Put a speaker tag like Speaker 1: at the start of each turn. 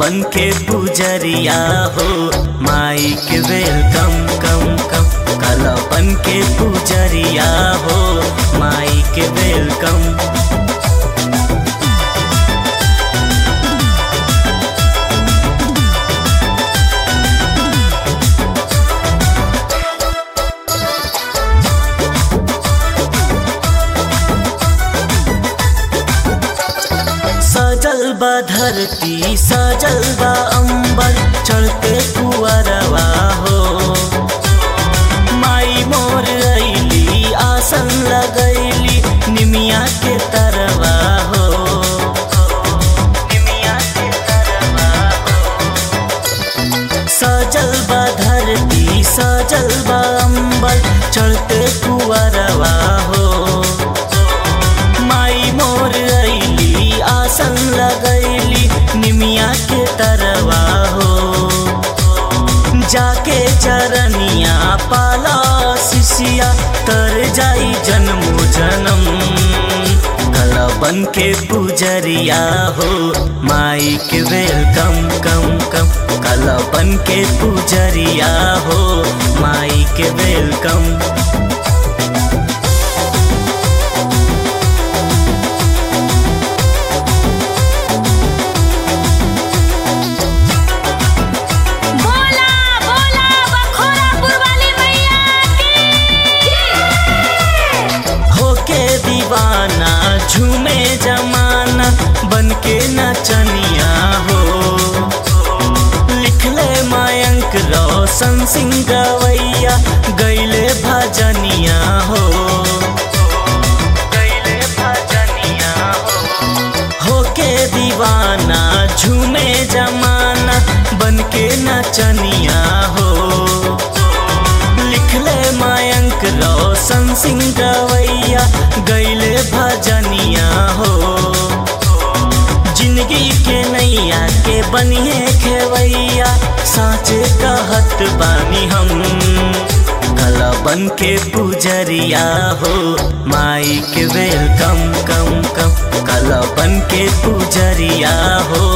Speaker 1: बन के पुजरिया हो माई के वेलकम कम कम कल बन के पुजरिया हो माई के वेलकम सजल बा धरती सजल बा अंबर चढ़ते कुअरवा हो माई मोर अइली आसन लगैली निमिया के तरवा हो निमिया के तरवा हो सजल बा धरती सजल बा अंबर चढ़ते कुअरवा हो माई मोर अइली आसन लगैली निमिया के तरवा हो जाके चरनिया पाला शिशिया तर जाई जन्मो जन्म कल बन के पुजरिया हो माई के वेलकम कम कम कल बन के पुजरिया हो माई के वेलकम
Speaker 2: बोला बोला बखोरापुर वाली मैया की
Speaker 1: होके दीवाना झूमे जमाना बन के नचनिया हो लिखले मायंक रोशन सिंह गवैया गैले भजनिया हो गैले भजनिया हो होके दीवाना झूमे जमाना बन के नचनिया हो लिखले मायंक रोशन सिंह गवैया गैले भजनिया हो जिंदगी के नैया के बनिए खेवैया साँचे कहत बानी हम कल बन के पुजरिया हो माई के वेलकम कम कम कल बन के पुजरिया हो